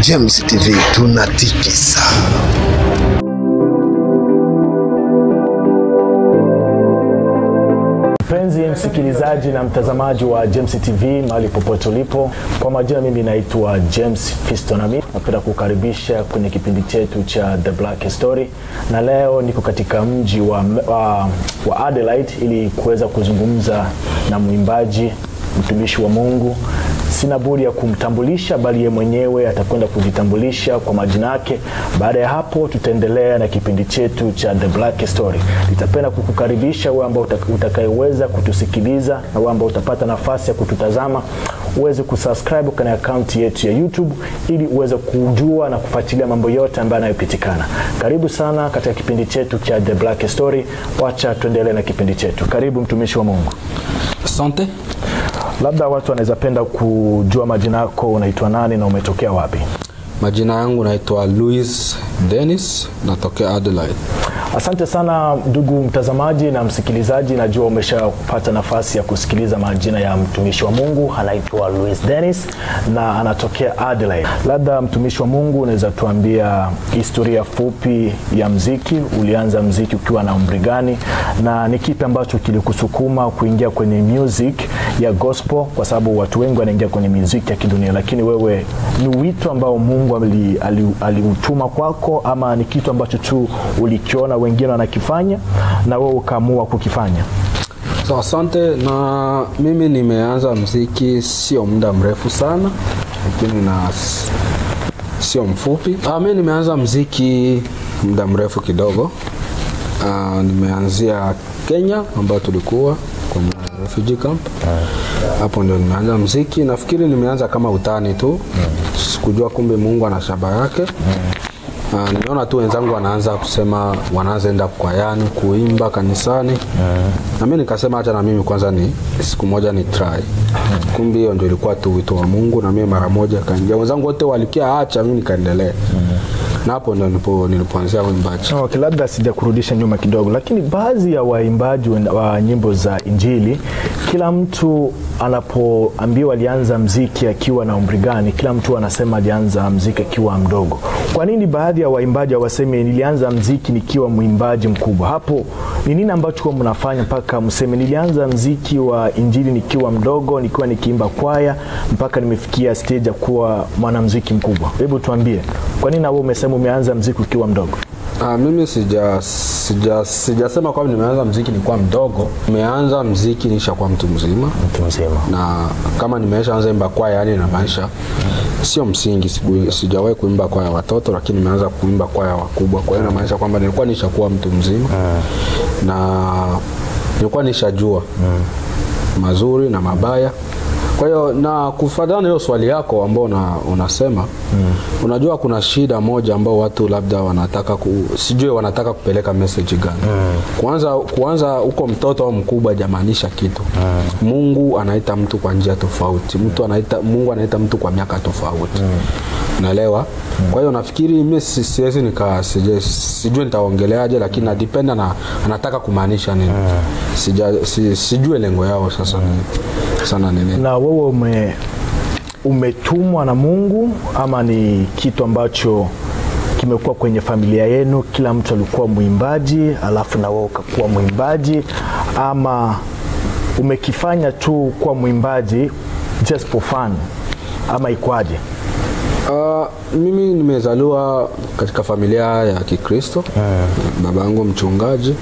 James TV tunatikisa. Mpenzi msikilizaji na mtazamaji wa James TV mahali popote ulipo, kwa majina mimi naitwa James Fistonami. Napenda kukaribisha kwenye kipindi chetu cha The Black Story, na leo niko katika mji wa, wa, wa Adelaide ili kuweza kuzungumza na mwimbaji mtumishi wa Mungu. Sina budi ya kumtambulisha, bali yeye mwenyewe atakwenda kujitambulisha kwa majina yake. Baada ya hapo, tutaendelea na kipindi chetu cha The Black Story. Nitapenda kukukaribisha wewe ambao utakayeweza kutusikiliza na wewe ambao utapata nafasi ya kututazama uweze kusubscribe kwenye akaunti yetu ya YouTube ili uweze kujua na kufuatilia mambo yote ambayo yanayopitikana. Karibu sana katika kipindi chetu cha The Black Story. Wacha tuendelee na kipindi chetu. Karibu mtumishi wa Mungu. Asante. Labda watu wanaweza penda kujua majina yako, unaitwa nani na umetokea wapi? Majina yangu naitwa Louis Dennis, natokea Adelaide. Asante sana ndugu mtazamaji na msikilizaji, najua umeshapata nafasi ya kusikiliza majina ya mtumishi wa Mungu. Anaitwa Louis Dennis na anatokea Adelaide. Labda mtumishi wa Mungu, unaweza tuambia historia fupi ya mziki. Ulianza mziki ukiwa na umri gani, na ni kipi ambacho kilikusukuma kuingia kwenye music ya gospel? Kwa sababu watu wengi wanaingia kwenye muziki ya kidunia, lakini wewe ni wito ambao Mungu aliutuma ali, ali kwako, ama ni kitu ambacho tu ulikiona wengine wanakifanya na wewe ukaamua kukifanya? So, asante. Na mimi nimeanza mziki sio muda mrefu sana, lakini na sio mfupi. Ah, mimi nimeanza mziki muda mrefu kidogo. Ah, nimeanzia Kenya ambayo tulikuwa kwenye refugee camp hapo ndio nimeanza mziki. Nafikiri nimeanza kama utani tu, sikujua kumbe Mungu ana shaba yake. Uh, nimeona tu wenzangu wanaanza kusema wanaanza enda kwayani kuimba kanisani na mimi nikasema acha na mimi kwanza ni siku moja ni try. Kumbe hiyo ndio ilikuwa tu wito wa Mungu na mimi mara moja kaingia. Wenzangu wote walikia acha, mimi nikaendelea na hapo ndo nilipo nilipoanzia uimbaji. Okay, labda sijakurudisha nyuma kidogo, lakini baadhi ya waimbaji wa nyimbo za Injili, kila mtu anapoambiwa alianza mziki akiwa na umri gani, kila mtu anasema alianza mziki akiwa mdogo. Kwa nini baadhi ya waimbaji hawaseme nilianza mziki nikiwa mwimbaji mkubwa? Hapo ni nini ambacho kwa mnafanya mpaka mseme nilianza mziki wa Injili nikiwa mdogo, nikiwa nikiimba kwaya mpaka nimefikia stage ya kuwa mwanamziki mkubwa? Hebu tuambie, kwa nini wewe umesema umeanza mziki ukiwa mdogo? Ah, mimi sija sija sijasema kwamba nimeanza mziki nilikuwa mdogo. Nimeanza mziki nishakuwa mtu mzima. Mtu mzima. Na kama nimeshaanza imba kwaya, yani inamaanisha sio msingi, sijawahi kuimba kwaya watoto, lakini nimeanza kuimba kwaya wakubwa. Kwa hiyo inamaanisha kwamba nilikuwa nishakuwa mtu mzima na nilikuwa nishajua mazuri na mabaya kwa hiyo na kufuatana na hiyo swali yako ambao una, unasema mm. Unajua kuna shida moja ambao watu labda wanataka ku, sijui wanataka kupeleka message gani mm. Kwanza kuanza huko mtoto au mkubwa jamaanisha kitu mm. Mungu anaita mtu kwa njia tofauti, mtu anaita Mungu anaita mtu kwa miaka tofauti mm. Unaelewa mm. Kwa hiyo nafikiri mimi siwezi nika sijui nitaongeleaje, lakini na depend na anataka kumaanisha nini mm. Sija, si, sijue lengo yao sasa mm. sana nini na wewe ume, umetumwa na Mungu ama ni kitu ambacho kimekuwa kwenye familia yenu? Kila mtu alikuwa mwimbaji alafu na wewe ukakuwa mwimbaji, ama umekifanya tu kuwa mwimbaji just for fun, ama ikwaje? Uh, mimi nimezaliwa katika familia ya Kikristo yeah. Baba yangu mchungaji,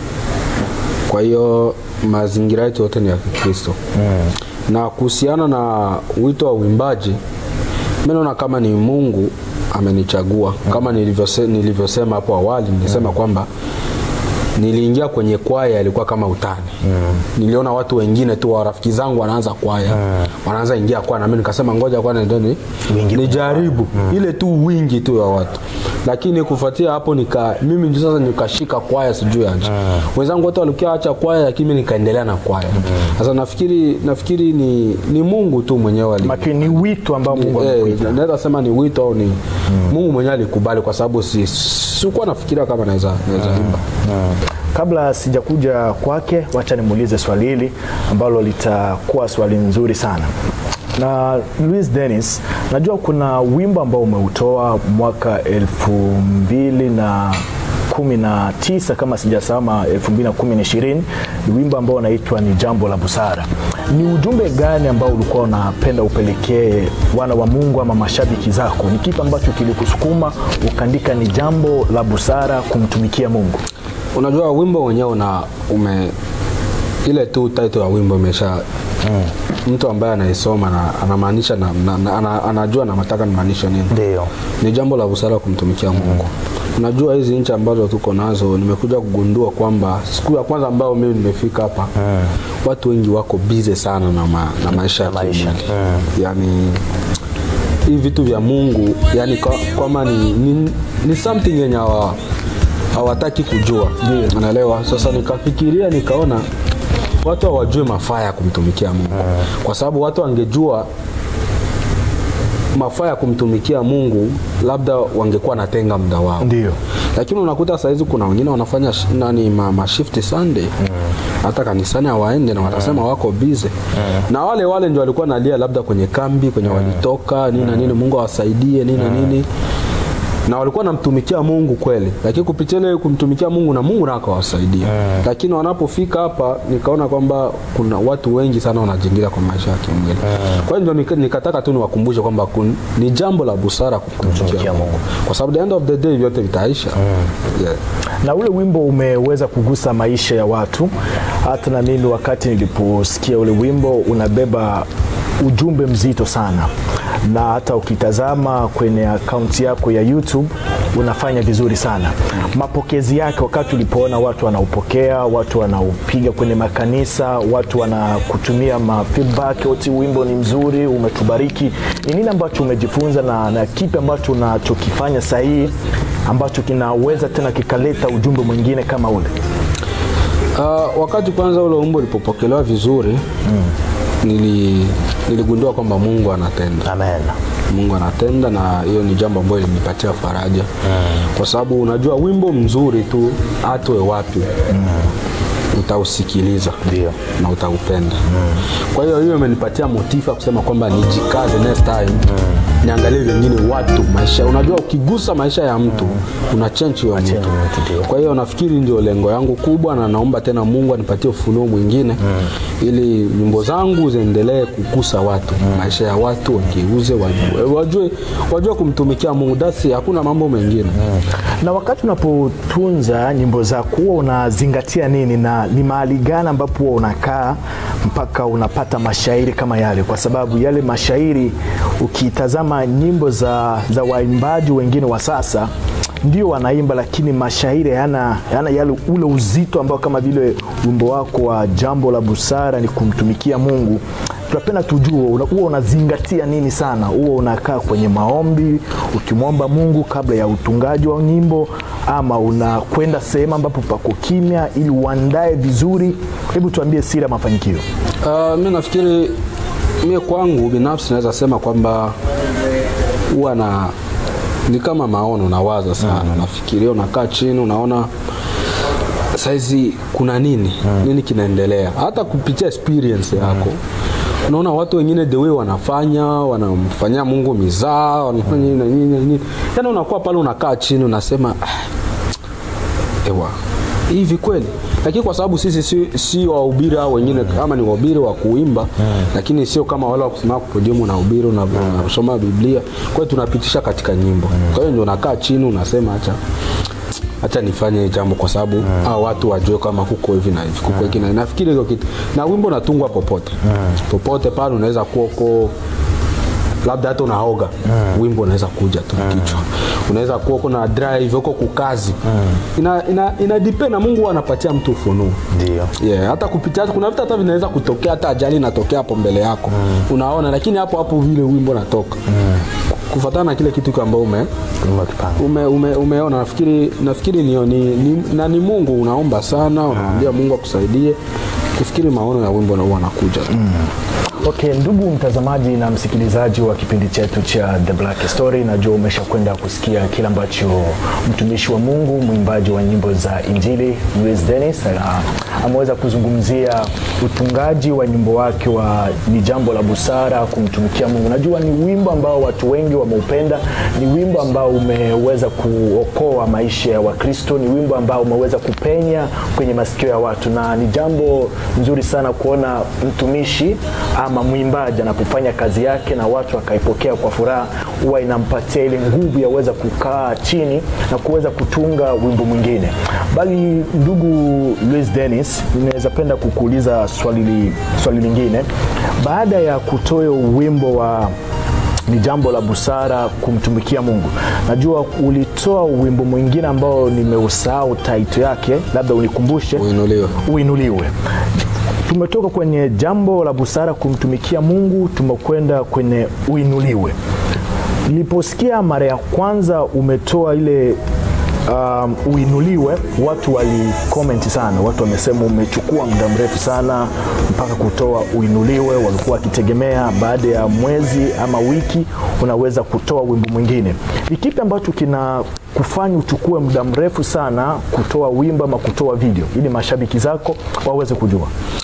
kwa hiyo mazingira yetu yote ni ya Kikristo yeah. Na kuhusiana na wito wa uimbaji, mimi naona kama ni Mungu amenichagua yeah. Kama nilivyose, nilivyosema hapo awali nilisema yeah. kwamba niliingia kwenye kwaya ilikuwa kama utani yeah. Niliona watu wengine tu rafiki zangu wanaanza kwaya yeah. Wanaanza ingia kwaya, na mimi nikasema ngoja kwanza ndio ni nijaribu yeah. Ile tu wingi tu ya watu, lakini kufuatia hapo nika mimi ndio sasa nikashika kwaya sijui aje yeah. Wenzangu wote walikuwa acha kwaya, lakini mimi nikaendelea na kwaya sasa yeah. Nafikiri nafikiri ni, ni Mungu tu mwenyewe ali Lakini ni wito ambao Mungu eh, amekuita. naweza sema ni wito au ni mm. Mungu mwenyewe alikubali kwa sababu si sikuwa nafikiria kama naweza naweza imba Kabla sijakuja kwake, wacha nimuulize swali hili ambalo litakuwa swali nzuri sana. na Luis Dennis, najua kuna wimbo ambao umeutoa mwaka elfu mbili na kumi na tisa kama sijasama elfu mbili na kumi na ishirini ni wimbo ambao unaitwa ni jambo la busara. Ni ujumbe gani ambao ulikuwa unapenda upelekee wana wa Mungu ama mashabiki zako? Ni kipi ambacho kilikusukuma ukaandika ni jambo la busara kumtumikia Mungu? unajua wimbo wenyewe una ume ile tu title ya wimbo imesha mtu ambaye anaisoma na anamaanisha na, na, na, ana, anajua na nataka nimaanisha nini Ndio. ni jambo la busara kumtumikia Mungu. Unajua hizi nchi ambazo tuko nazo, nimekuja kugundua kwamba siku ya kwanza ambayo mimi nimefika hapa watu wengi wako busy sana na, ma, na maisha ya maisha. kimwili. Yani hivi vitu vya Mungu yani kwa- kwamba ni, ni, ni something yenye hawa- hawataki kujua, unaelewa? Sasa nikafikiria nikaona watu hawajui mafaa ya kumtumikia Mungu, kwa sababu watu wangejua mafaa ya kumtumikia Mungu labda wangekuwa natenga muda wao Ndio. lakini unakuta sahizi kuna wengine wanafanya sh- nani ma, ma shift Sunday hata kanisani hawaende na watasema wako busy na wale wale ndio walikuwa nalia labda kwenye kambi kwenye walitoka nini na nini Mungu awasaidie nini na nini na walikuwa namtumikia Mungu kweli, lakini kupitia ile kumtumikia Mungu na Mungu nako awasaidia lakini wanapofika hapa nikaona kwamba kuna watu wengi sana wanajingira kwa maisha ya kimwili kwa hiyo ndio nika- nikataka tu niwakumbushe kwamba kun- ni jambo la busara kumtumikia Kumtumikia Mungu kwa sababu the end of the day vyote vitaisha yeah. na ule wimbo umeweza kugusa maisha ya watu. Hata na mimi wakati niliposikia ule wimbo unabeba ujumbe mzito sana, na hata ukitazama kwenye akaunti yako ya YouTube unafanya vizuri sana. Mapokezi yake wakati ulipoona watu wanaupokea, watu wanaupiga kwenye makanisa, watu wanakutumia ma feedback, oti wimbo ni mzuri, umetubariki, ni nini ambacho umejifunza na, na kipi ambacho unachokifanya sahihi ambacho kinaweza tena kikaleta ujumbe mwingine kama ule? Uh, wakati kwanza ule wimbo ulipopokelewa vizuri nili, niligundua kwamba Mungu anatenda Amen. Mungu anatenda na hiyo ni jambo ambalo linipatia faraja kwa sababu unajua wimbo mzuri tu atoe wapi utausikiliza Ndio. na utaupenda kwa hiyo hiyo imenipatia motifa kusema kwamba nijikaze next time niangalie vingine watu maisha unajua ukigusa maisha ya mtu una change hiyo mtu mtu, ndio. kwa hiyo nafikiri ndio lengo yangu kubwa na naomba tena Mungu anipatie ufunuo mwingine ili nyimbo zangu ziendelee kugusa watu maisha ya watu wageuze wajue, wajue, wajue kumtumikia Mungu dasi hakuna mambo mengine Na wakati unapotunza nyimbo zako huwa unazingatia nini na ni mahali gani ambapo huwa unakaa mpaka unapata mashairi kama yale? Kwa sababu yale mashairi ukitazama nyimbo za, za waimbaji wengine wa sasa ndio wanaimba, lakini mashairi hayana hayana yale ule uzito ambao kama vile wimbo wako wa jambo la busara ni kumtumikia Mungu. Tunapenda tujue una- huwa unazingatia nini sana, huwa unakaa kwenye maombi ukimwomba Mungu kabla ya utungaji wa nyimbo, ama unakwenda sehemu ambapo pako kimya ili uandae vizuri? Hebu tuambie siri ya mafanikio. Uh, mi nafikiri mie kwangu binafsi naweza sema kwamba huwa na ni kama maono nawaza sana nafikiria unakaa chini unaona saizi kuna nini nini kinaendelea hata kupitia experience yako unaona watu wengine the way wanafanya wanamfanyia mungu mizaa wanafanya nini na nini na nini yaani unakuwa pale unakaa chini unasema "Ah, ewa hivi kweli lakini kwa sababu sisi si, si wahubiri au wengine kama ni wahubiri wa kuimba lakini sio kama wale wa kusimama kupodiumu na ubiri unasoma biblia kwa hiyo tunapitisha katika nyimbo kwa hiyo ndio unakaa chini unasema hacha hacha nifanye jambo kwa sababu hao watu wajue kama kuko hivi na hivi kuko hiki na hivi. nafikiri hiyo kitu na wimbo unatungwa popote popote pale unaweza kuwa uko labda hata unaoga wimbo unaweza kuja tu kichwa unaweza kuwa uko na drive uko kukazi ina, ina, ina depend na Mungu huwa anapatia mtu ufunuo Ndio. yeah, hata kupitia kuna vitu hata vinaweza kutokea hata ajali inatokea hapo mbele yako unaona lakini hapo hapo vile wimbo natoka kufuatana na kile kitu ambao ume, ume, ume, umeona nafikiri nafikiri ni, ni, ni, na ni Mungu unaomba sana unamwambia Mungu akusaidie kufikiri maono ya wimbo na huwa anakuja tu Okay, ndugu mtazamaji na msikilizaji wa kipindi chetu cha The Black Story, najua umeshakwenda kusikia kile ambacho mtumishi wa Mungu mwimbaji wa nyimbo za Injili Luis Dennis ana- ameweza kuzungumzia utungaji wa nyimbo wake wa ni jambo la busara kumtumikia Mungu. Najua ni wimbo ambao watu wengi wameupenda, ni wimbo ambao umeweza kuokoa maisha ya Wakristo, ni wimbo ambao umeweza kupenya kwenye masikio ya watu, na ni jambo nzuri sana kuona mtumishi ama mwimbaji anapofanya kazi yake na watu wakaipokea kwa furaha, huwa inampatia ile nguvu ya kuweza kukaa chini na kuweza kutunga wimbo mwingine. Bali ndugu Luis Dennis, ninaweza penda kukuuliza swali, li- swali lingine baada ya kutoa wimbo wa ni jambo la busara kumtumikia Mungu. Najua ulitoa wimbo mwingine ambao nimeusahau taito yake, labda unikumbushe. Uinuliwe. Uinuliwe. Tumetoka kwenye jambo la busara kumtumikia Mungu, tumekwenda kwenye uinuliwe. Niliposikia mara ya kwanza umetoa ile um, uinuliwe, watu walikomenti sana, watu wamesema umechukua muda mrefu sana mpaka kutoa uinuliwe. Walikuwa wakitegemea baada ya mwezi ama wiki unaweza kutoa wimbo mwingine. Ni kipi ambacho kina kufanya uchukue muda mrefu sana kutoa wimbo ama kutoa video ili mashabiki zako waweze kujua?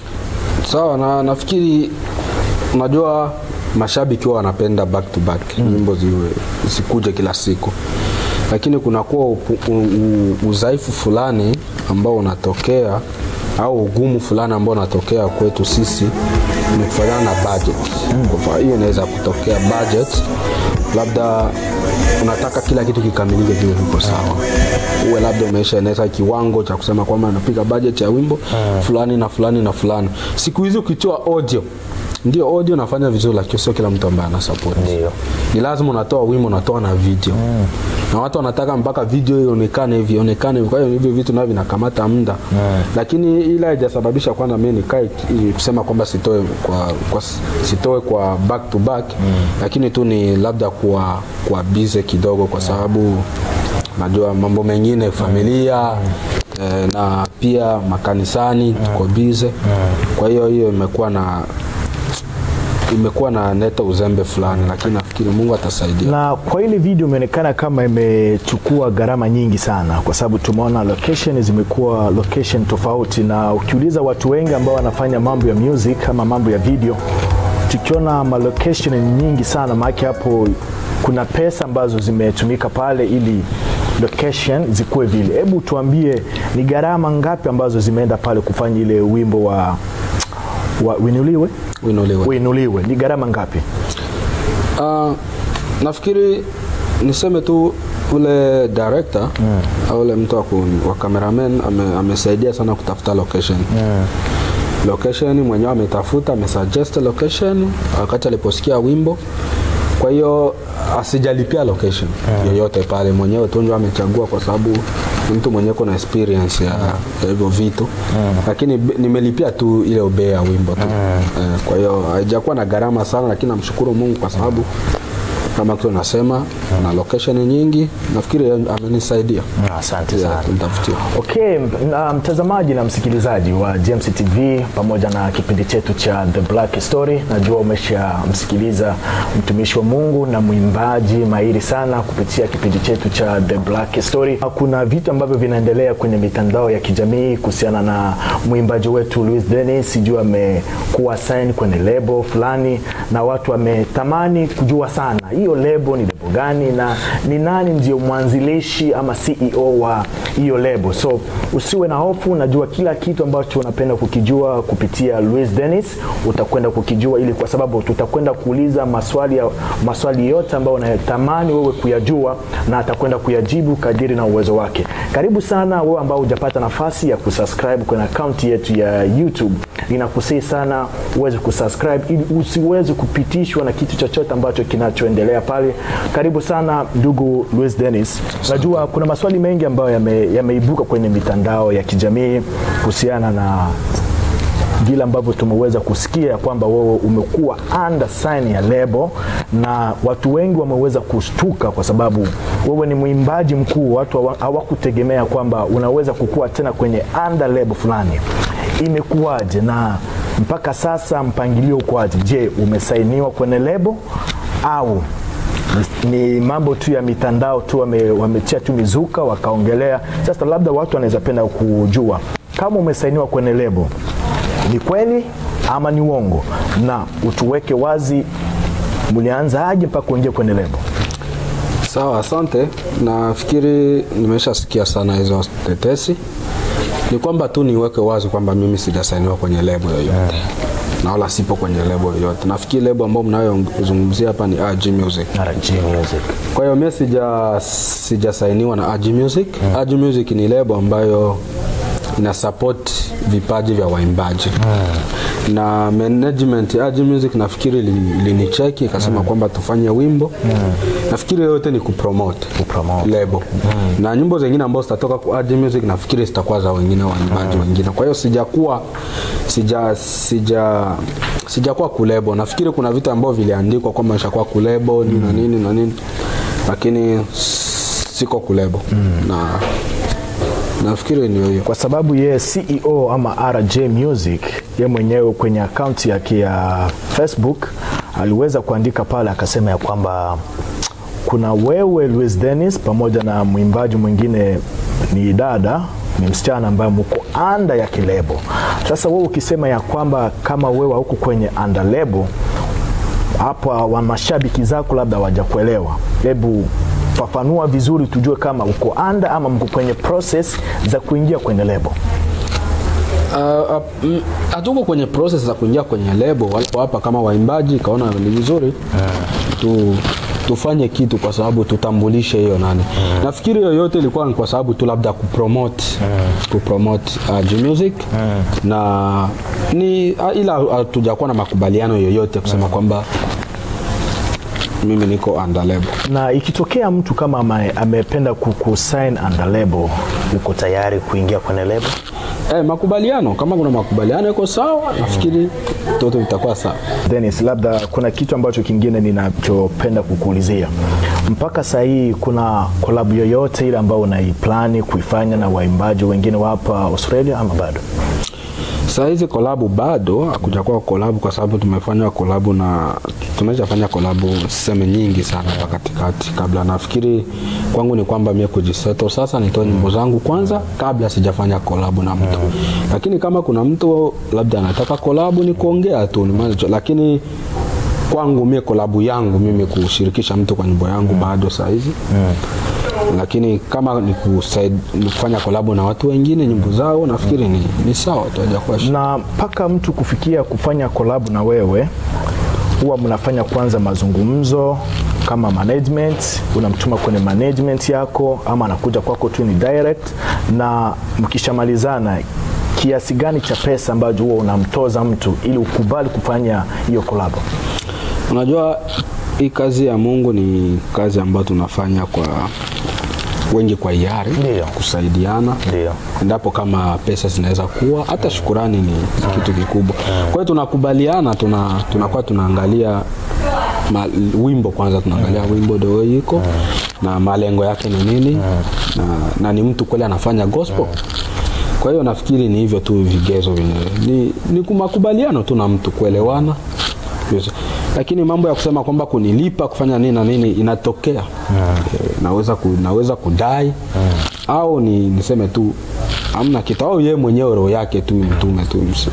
Sawa, na nafikiri unajua mashabiki huwa wanapenda back to back nyimbo ziwe zikuje kila siku, lakini kunakuwa upu- u- u- udhaifu fulani ambao unatokea au ugumu fulani ambao unatokea kwetu sisi ni kufanana na budget. Kwa hiyo inaweza kutokea budget, labda unataka kila kitu kikamilike kiwe viko sawa, uwe labda umeshaeneza kiwango cha kusema kwamba napiga budget ya wimbo fulani na fulani na fulani. Siku hizi ukitoa audio ndio audio nafanya vizuri, lakini sio kila mtu ambaye ana support. Ndio. Ni lazima unatoa wimbo, unatoa na video na watu wanataka mpaka video ionekane hivi ionekane hivi. Kwa hiyo hivyo vitu navyo vinakamata muda lakini ila haijasababisha kwanza mimi nikae ki- kusema kwamba sitoe kwa, kwa sitoe kwa back to back lakini tu ni labda kuwa kwa busy kidogo kwa sababu najua mambo mengine familia eh, na pia makanisani tuko busy kwa hiyo hiyo imekuwa na imekuwa na neta uzembe fulani lakini nafikiri Mungu atasaidia Na kwa ile video imeonekana kama imechukua gharama nyingi sana, kwa sababu tumeona location zimekuwa location tofauti, na ukiuliza watu wengi ambao wanafanya mambo ya music ama mambo ya video, tukiona malocation nyingi sana, maana hapo kuna pesa ambazo zimetumika pale ili location zikuwe vile. Hebu tuambie ni gharama ngapi ambazo zimeenda pale kufanya ile wimbo wa, wa Winuliwe? uinuliwe Winuliwe ni gharama ngapi? Uh, nafikiri niseme tu ule director au ule mtu wa ku- wa cameraman ame, amesaidia sana kutafuta location location mwenyewe ametafuta amesuggest location wakati aliposikia wimbo kwa hiyo asijalipia location yoyote pale mwenyewe tu ndio amechagua kwa sababu ni mtu mwenyewe kuna experience ya ya hivyo vitu lakini be- nimelipia tu ile bei ya wimbo tu eh, kwa hiyo haijakuwa na gharama sana lakini namshukuru Mungu kwa sababu kama tu nasema na location nyingi nafikiri amenisaidia Asante yeah, kunitafutia Okay, na mtazamaji na msikilizaji wa James TV pamoja na kipindi chetu cha The Black Story, najua umeshamsikiliza mtumishi wa Mungu na mwimbaji mahiri sana kupitia kipindi chetu cha The Black Story. Kuna vitu ambavyo vinaendelea kwenye mitandao ya kijamii kuhusiana na mwimbaji wetu Luis Dennis, sijui amekuwa sign kwenye lebo fulani, na watu wametamani kujua sana hiyo lebo ni lebo gani na ni nani ndio mwanzilishi ama CEO wa hiyo lebo. So usiwe na hofu, najua kila kitu ambacho unapenda kukijua kupitia Luis Dennis utakwenda kukijua, ili kwa sababu tutakwenda kuuliza maswali ya, maswali yote ambayo unatamani wewe kuyajua, na atakwenda kuyajibu kadiri na uwezo wake. Karibu sana wewe ambao hujapata nafasi ya kusubscribe kwenye akaunti yetu ya YouTube, ninakusihi sana uweze kusubscribe ili usiweze kupitishwa na kitu chochote ambacho kinachoendelea pale. Karibu sana ndugu Luis Dennis. Najua kuna maswali mengi ambayo yame- yameibuka kwenye mitandao ya kijamii kuhusiana na vile ambavyo tumeweza kusikia kwamba wewe umekuwa under sign ya lebo, na watu wengi wameweza kushtuka kwa sababu wewe ni mwimbaji mkuu. Watu hawa- hawakutegemea kwamba unaweza kukua tena kwenye under lebo fulani. Imekuwaje na mpaka sasa mpangilio ukoaje? Je, umesainiwa kwenye lebo au ni- ni mambo tu ya mitandao tu wame- wamechia tu mizuka wakaongelea? Sasa labda watu wanaweza penda kujua kama umesainiwa kwenye lebo ni kweli ama ni uongo, na utuweke wazi, mlianza aje mpaka kuingia kwenye lebo? Sawa, asante. Nafikiri nimeshasikia sana hizo tetesi. Ni kwamba tu niweke wazi kwamba mimi sijasainiwa kwenye lebo yoyote na wala sipo kwenye lebo yoyote. Nafikiri lebo ambayo mnayozungumzia hapa ni RG Music. RG Music. Kwa hiyo mimi sija sijasainiwa na RG Music. RG Music ni lebo ambayo ina support vipaji vya waimbaji na management ya RG Music nafikiri li- ilinicheki ikasema kwamba tufanye wimbo. Nafikiri yote ni kupromote Kupromote. lebo na nyimbo zingine ambazo zitatoka kwa RG Music nafikiri zitakuwa za wengine waimbaji wengine. Kwa hiyo sijakuwa sija sija sijakuwa kulebo. Nafikiri kuna vitu ambavyo viliandikwa kwamba nishakuwa kulebo nini na nini na nini, lakini siko kulebo na nafikiri ni hiyo. kwa sababu yeye CEO ama RJ Music ye mwenyewe kwenye akaunti yake ya Facebook aliweza kuandika pale akasema ya kwamba kuna wewe Luis Dennis pamoja na mwimbaji mwingine ni dada ni msichana ambaye mko anda ya kilebo. Sasa wewe ukisema ya kwamba kama wewe huko kwenye anda lebo hapa wa mashabiki zako labda hawajakuelewa, hebu fafanua vizuri tujue kama uko anda ama mko kwenye process za kuingia kwenye lebo. Uh, uh, mm, hatuko kwenye process za kuingia kwenye lebo walipo hapa kama waimbaji kaona ni vizuri tu tufanye kitu kwa sababu tutambulishe hiyo nani nafikiri yoyote ilikuwa ni kwa sababu tu labda kupromote kupromote uh, G music na ni uh, ila hatujakuwa na makubaliano yoyote kusema kwamba mimi niko under label Na ikitokea mtu kama ame- amependa kukusign under label, uko tayari kuingia kwenye lebo? eh, makubaliano kama kuna makubaliano iko sawa nafikiri toto vitakuwa sawa Dennis, labda kuna kitu ambacho kingine ninachopenda kukuulizia. Mpaka saa hii kuna kolabu yoyote ile ambayo unaiplani kuifanya na waimbaji wengine wa hapa Australia ama bado? saa hizi kolabu bado hakujakuwa kolabu kwa sababu tumefanya kolabu na tumeshafanya kolabu seme nyingi sana hapa katikati kabla nafikiri kwangu ni kwamba mie kujiseto sasa nitoe nyimbo zangu kwanza kabla sijafanya kolabu na mtu lakini kama kuna mtu labda anataka kolabu ni kuongea tu ni maana- lakini kwangu mie kolabu yangu mimi kushirikisha mtu kwa nyimbo yangu bado saa hizi lakini kama ni kusaid- ni kufanya kolabu na watu wengine nyimbo zao nafikiri ni, ni sawa tu hajakuwa shida. na mpaka mtu kufikia kufanya kolabu na wewe huwa mnafanya kwanza mazungumzo kama management unamtuma kwenye management yako ama anakuja kwako tu ni direct na mkishamalizana kiasi gani cha pesa ambacho huwa unamtoza mtu ili ukubali kufanya hiyo kolabu Unajua hii kazi ya Mungu ni kazi ambayo tunafanya kwa wengi kwa hiari, Ndio. kusaidiana Ndio. endapo kama pesa zinaweza kuwa, hata shukurani ni kitu kikubwa. Kwa hiyo tunakubaliana, tuna tunakuwa tunaangalia ma, wimbo kwanza, tunaangalia wimbo ndio iko na malengo yake ni nini na, na ni mtu kweli anafanya gospel kwa hiyo nafikiri ni hivyo tu vigezo vyenyewe ni, ni makubaliano tu na mtu kuelewana Yes. lakini mambo ya kusema kwamba kunilipa kufanya nini na nini inatokea Eh, naweza, ku, naweza kudai au ni niseme tu amna kitu au yeye mwenyewe roho yake tu mtume tu msi-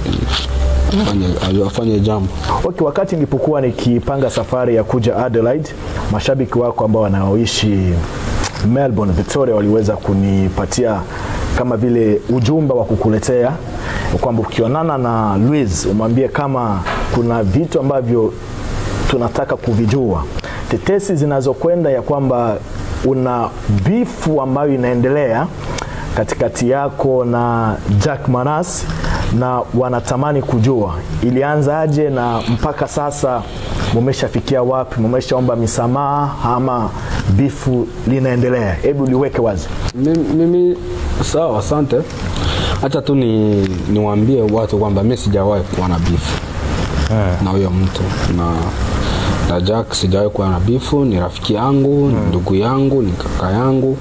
afanye, afanye jambo Okay, wakati nilipokuwa nikipanga safari ya kuja Adelaide, mashabiki wako ambao wanaoishi Melbourne, Victoria waliweza kunipatia kama vile ujumbe wa kukuletea kwamba ukionana na Louise umwambie kama kuna vitu ambavyo tunataka kuvijua, tetesi zinazokwenda ya kwamba una bifu ambayo inaendelea katikati yako na Jack Manas na wanatamani kujua ilianzaje na mpaka sasa mumeshafikia wapi, mumeshaomba misamaha ama bifu linaendelea? Hebu liweke wazi. mimi, mimi sawa asante hacha tu ni niwaambie watu kwamba mi sijawahi kuwa na bifu na huyo mtu na na Jack sijawahi kuwa na bifu ni rafiki yangu ni ndugu yangu ni kaka yangu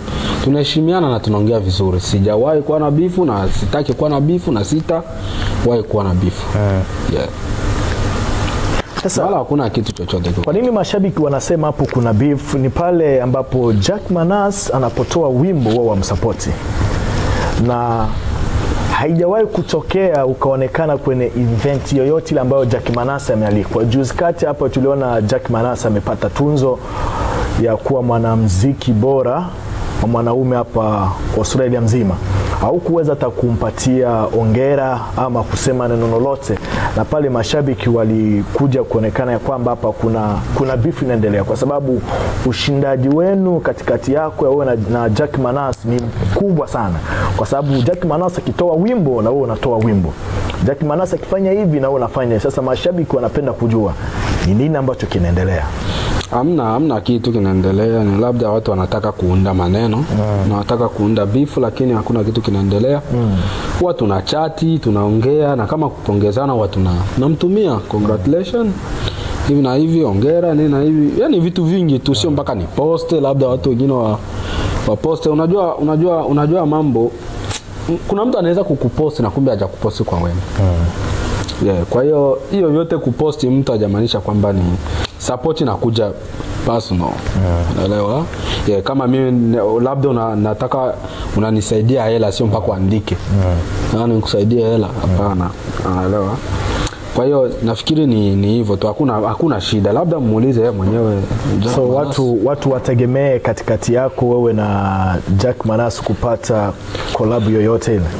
tunaheshimiana na tunaongea vizuri sijawahi kuwa na bifu na sitaki kuwa na bifu na sitawahi kuwa na bifu yeah. Sasa wala hakuna kitu chochote kiko. kwa nini mashabiki wanasema hapo kuna beef? Ni pale ambapo Jack Manas anapotoa wimbo wao wamsapoti, na haijawahi kutokea ukaonekana kwenye event yoyote ile ambayo Jack Manas amealikwa. Juzi kati hapa tuliona Jack Manas amepata tunzo ya kuwa mwanamuziki bora wa mwanaume hapa Australia mzima haukuweza hata kumpatia ongera ama kusema neno lolote, na pale mashabiki walikuja kuonekana ya kwamba hapa kuna, kuna bifu inaendelea, kwa sababu ushindaji wenu katikati yako wewe na, na Jack Manas ni mkubwa sana, kwa sababu Jack Manas akitoa wimbo na wewe unatoa wimbo, Jack Manas akifanya hivi na wewe unafanya hivi. Sasa mashabiki wanapenda kujua ni nini ambacho kinaendelea. Hamna, hamna kitu kinaendelea, ni labda watu wanataka kuunda maneno na wanataka kuunda bifu, lakini hakuna kitu kinaendelea. Huwa tuna chati tunaongea, na kama kupongezana huwa tuna namtumia congratulation hivi na hivi, ongera nini na hivi, yani vitu vingi tu, sio mpaka ni poste, labda watu wengine wa, wa poste. Unajua, unajua, unajua mambo, kuna mtu anaweza kukuposti na kumbe hajakuposti kwa wema yeah, kwa hiyo hiyo yote kuposti mtu hajamaanisha kwamba ni support inakuja personal unaelewa yeah, kama mimi ne- labda una, nataka unanisaidia hela sio mpaka uandike yeah. nikusaidia hela hapana unaelewa kwa hiyo nafikiri ni ni hivyo tu hakuna hakuna shida labda muulize yeye mwenyewe Jack So Manas. watu, watu wategemee katikati yako wewe na Jack Manas kupata kolabu yoyote ile.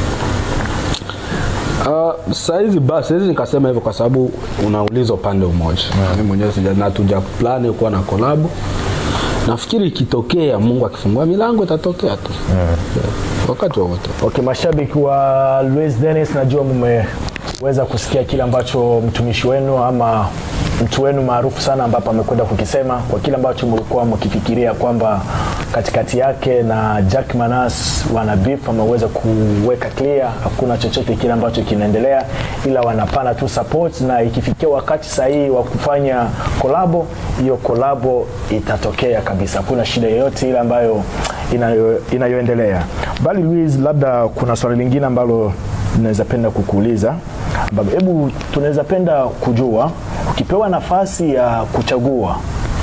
Uh, saizi basi saizi nikasema hivyo kwa sababu unauliza upande umoja mimi mwenyewe sija na tuja plani kuwa na kolabu nafikiri ikitokea mungu akifungua milango itatokea tu yeah. wakati wowote Okay, mashabiki wa Luis Dennis, najua mmeweza kusikia kile ambacho mtumishi wenu ama mtu wenu maarufu sana ambapo amekwenda kukisema kwa kile ambacho mlikuwa mkifikiria kwamba katikati yake na Jack Manas wana beef, ameweza kuweka clear, hakuna chochote kile ambacho kinaendelea, ila wanapana tu support, na ikifikia wakati sahihi wa kufanya kolabo, hiyo kolabo itatokea kabisa, hakuna shida yoyote ile ambayo inayo, inayoendelea. Bali Luis, labda kuna swali lingine ambalo naweza penda kukuuliza, ambapo hebu tunaweza penda kujua ukipewa nafasi ya kuchagua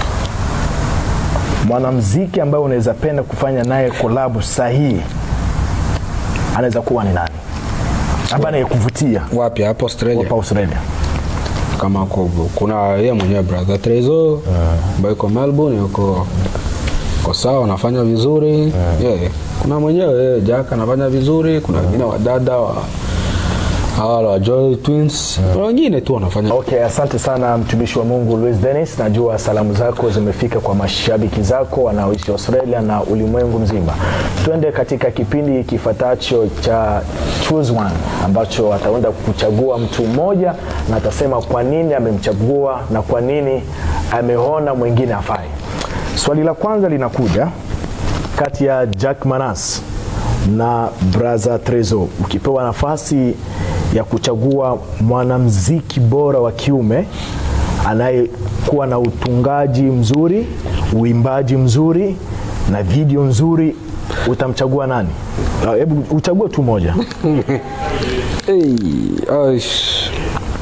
mwanamuziki ambaye unaweza penda kufanya naye kolabu sahihi, anaweza kuwa ni nani ambaye anayekuvutia wapi hapo australia hapa Australia? kama ko, kuna yeye mwenyewe brother Trezo ambaye yuko Melbourne yuko ko sawa anafanya vizuri yeah. kuna mwenyewe yeye Jack anafanya vizuri kuna wengine wadada wa hawa wa Joy Twins kuna wengine tu wanafanya Okay, asante sana mtumishi wa Mungu Luis Dennis. Najua salamu zako zimefika kwa mashabiki zako wanaoishi Australia na ulimwengu mzima. Twende katika kipindi kifuatacho cha Choose One ambacho ataenda kuchagua mtu mmoja na atasema kwa nini amemchagua na kwa nini ameona mwingine afai. Swali la kwanza linakuja kati ya Jack Manas na Braza Trezo, ukipewa nafasi ya kuchagua mwanamziki bora wa kiume anayekuwa na utungaji mzuri, uimbaji mzuri na video nzuri, utamchagua nani? Ah, Hebu uchague tu moja. hey, aish.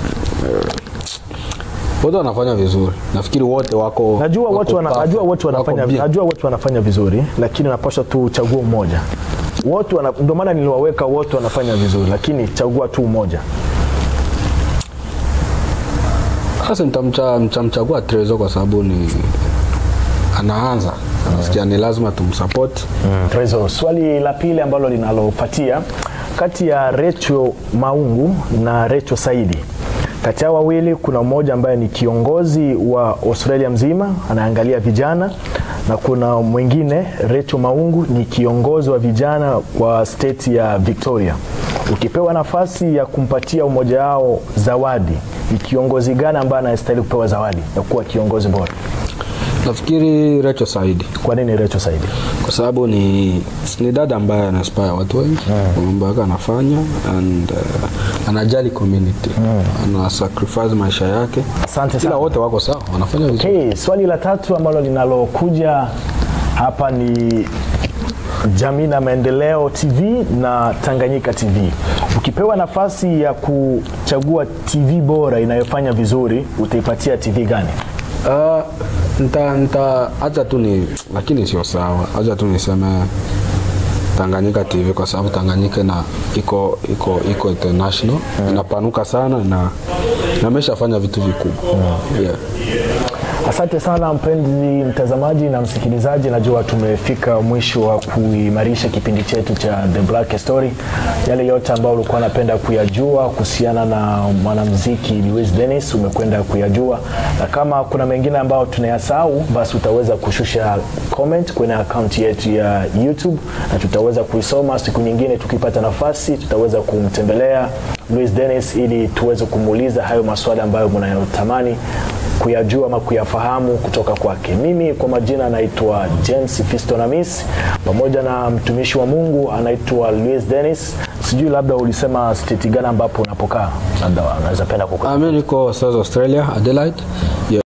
wote wanafanya vizuri nafikiri wote wako Najua wako watu wana, perfect, najua watu wanafanya wako bien. najua watu wanafanya vizuri, lakini unapaswa tu uchague mmoja. Wote wana, ndio maana niliwaweka wote wanafanya vizuri, lakini chagua tu mmoja. Sasa nitamcha- nitamchagua Trezo kwa sababu ni anaanza nasikia ni lazima tumsupport Trezo. Swali la pili ambalo linalofuatia kati ya Recho Maungu na Recho Saidi, kati ya wawili kuna mmoja ambaye ni kiongozi wa Australia mzima anaangalia vijana na kuna mwingine Recho Maungu ni kiongozi wa vijana wa state ya Victoria. Ukipewa nafasi ya kumpatia umoja wao zawadi, ni kiongozi gani ambaye anastahili kupewa zawadi ya kuwa kiongozi bora? nafikiri Recho Saidi Kwa nini Recho Saidi? kwa sababu ni, ni dada ambaye ana inspire watu wengi kwa mambo yake anafanya and uh, anajali community ana sacrifice maisha yake Asante ila sana. wote wako sawa wanafanya vizuri Okay, swali la tatu ambalo linalokuja hapa ni Jamii na Maendeleo TV na Tanganyika TV. Ukipewa nafasi ya kuchagua TV bora inayofanya vizuri, utaipatia TV gani? Uh, nta nta acha tu ni lakini sio sawa, acha tu niseme Tanganyika TV kwa sababu Tanganyika na iko iko iko international inapanuka sana na na ameshafanya vitu vikubwa yeah. Asante sana mpenzi mtazamaji na msikilizaji, najua tumefika mwisho wa kuimarisha kipindi chetu cha The Black Story. Yale yote ambayo ulikuwa unapenda kuyajua kuhusiana na mwanamuziki Luis Dennis umekwenda kuyajua, na kama kuna mengine ambayo tunayasahau, basi utaweza kushusha comment kwenye akaunti yetu ya YouTube na tutaweza kuisoma siku nyingine. Tukipata nafasi, tutaweza kumtembelea Luis Dennis ili tuweze kumuuliza hayo maswali ambayo mnayotamani kuyajua ama kuyafahamu kutoka kwake. Mimi kwa majina naitwa James Fistonamis, pamoja na mtumishi wa Mungu anaitwa Luis Dennis. Sijui labda ulisema state gani ambapo unapokaa, labda unaweza penda kukaa Ah, mimi niko South Australia Adelaide. Yeah.